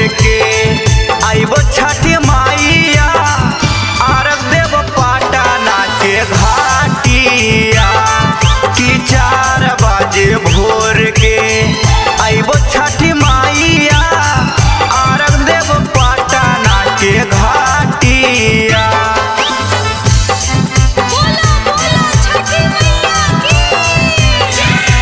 के आइबो छठी माइया आरग देव पाटना के घाटिया कि चार बजे भोर के आइबो छठी माइया आरग देव पाटना के घाटिया बोला बोला छठी मैया की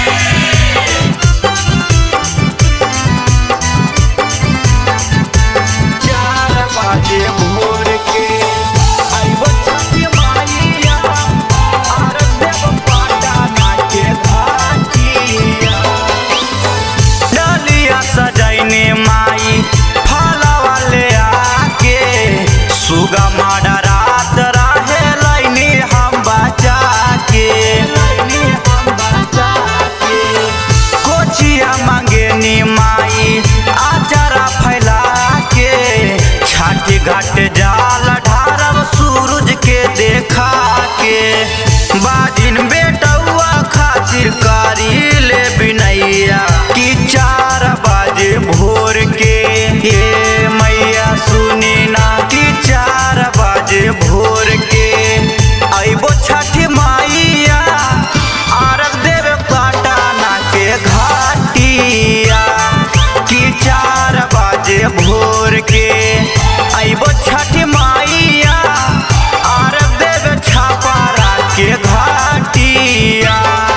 चार बजे भोर के आइबो छठी माइया आरग देव पाटना के घाटिया डलिया सजैने माई फलवा ले आके सुगा माडा रात रहे लैनी हम बचा के लैनी हम बचा के कोचिया मांगेनी माई आचारा फैला के छाटी घाट जाल ढारब सूरज के देखा के बाजिन बेटौआ खातिर कारी ले बिनैया कि चार बजे भोर के ये मैया सुनी ना कि चार बजे भोर के अइबो छठी माइया आरग देव पाटना के घाटिया कि चार बजे भोर के अइबो छठी माइया आरग देव छापारा के घाटिया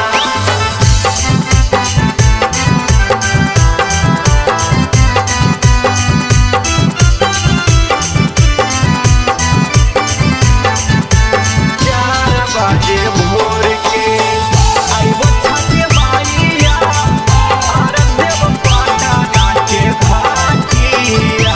चार बजे भोर के आइबो छठी माइया आरग देव पाटना के घाटिया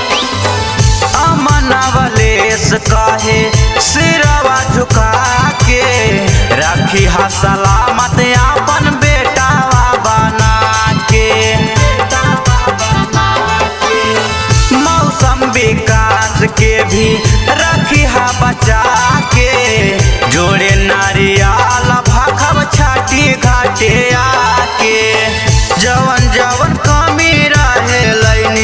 अमनवलेस कहे सिरवा झुका के रखी हा सलामत अपन बेटावा बना के मौसम विकास के भी रखी हा बचा के जोड़े नारियल भखब छाटी घाटे आके जवन जवन कमी रहे लैनी